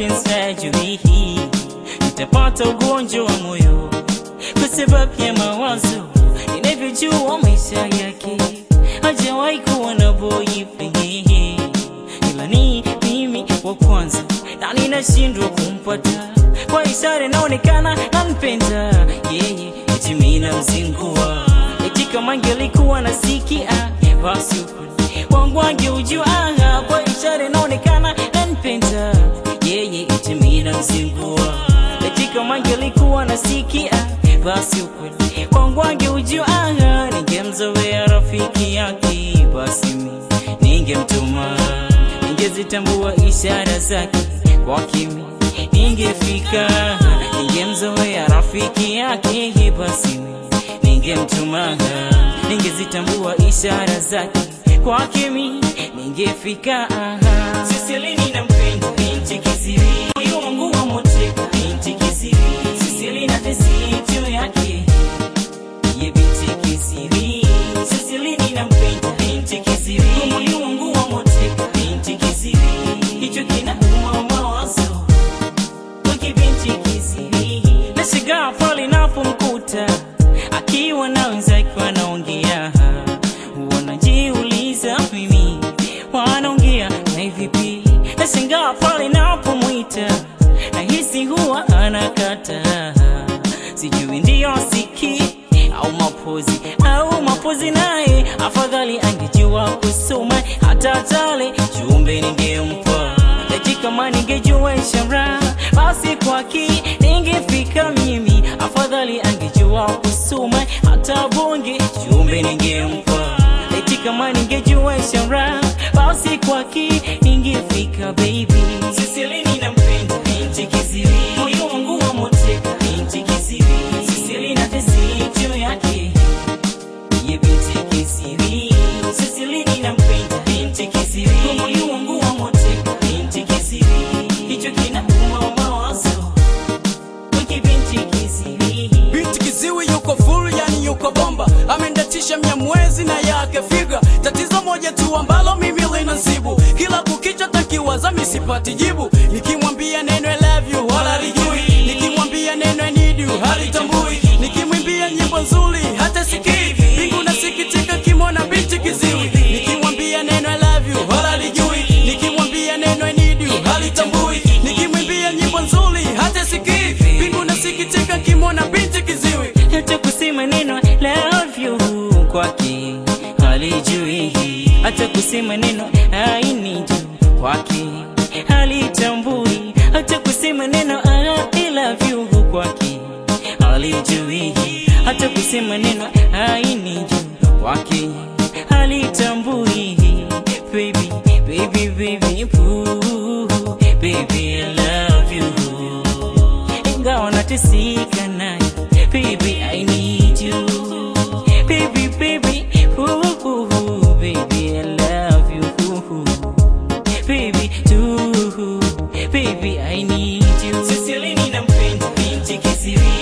mapenzi hajui nitapata ugonjwa wa moyo kwa sababu ya mawazo ninavyojua maisha yake hajawahi kuwa na boyfriend ila ni mimi wa kwanza na ninashindwa kumpata kwa ishara inaonekana nampenda yeye eti mimi namzingua eti kama angelikuwa nasikia basi ukweli wangu angeujua kwa ishara inaonekana nampenda yeye eti mimi namzingua eti kama angelikuwa nasikia basi ukweli wangu angeujua ningemzoea rafiki yake basi mimi ningemtuma ningezitambua ishara zake kwa kimi ningefika ningemzoea rafiki yake basi mimi ningemtuma ningezitambua ishara zake kwa kimi ningefika Sisilini nampenda binti kisiri moyo wangu wa moteka binti kisiri Sisilini na tesi juu yake ye binti kisiri Sisilini nampenda binti kisiri moyo wangu wa moteka binti kisiri hicho kinauma mawazo wiki binti kisiri nashigaa pale napomkuta akiwa na wenzake wanaongea wanajiuliza mimi wanaongea na vipi nashangaa pale napomwita nahisi huwa anakata sijui ndiyo siki au mapozi au mapozi naye afadhali angejua kusoma hata tale jumbe ningempa eti kama ningejua ishara basi kwaki ningefika mimi afadhali angejua kusoma hata bonge jumbe ningempa eti kama ningejua ishara basi kwaki ningefika baby Sisilini nampenda binti kisiri moyo wangu wa moteka binti kisiri Sisili na tesi juu yake ye binti kisiri Sisilini nampenda binti kisiri moyo wangu wa moteka binti kisiri hicho kinauma mawazo wiki binti kisiri Binti kiziwi yuko full, yani yuko bomba, amendatisha mia mwezi na yake figa. Tatizo moja tu ambalo mimi linasibu, kila kukicha takiwaza misipati jibu. Nikimwambia neno I love you wala lijui, nikimwambia neno I need you halitambui, nikimwimbia nyimbo nzuri hata sikii. Mbingu nasikitika kimona binti kiziwi, nikimwambia neno I love you wala lijui, nikimwambia neno I need you halitambui, nikimwimbia nyimbo nzuri hata sikii. Mbingu nasikitika kimona binti kiziwi. hata kusema neno love you kwake halijui, hata kusema neno I need you kwake halitambui, hata kusema neno I love you kwake halijui, hata kusema neno I need you kwake halitambui. Baby, baby, baby, ooh, baby, I love you ingawa nateseka naye baby I need you baby baby ooh, ooh, baby I love you ooh, baby too baby I need you Sisilini nampenda binti kisiri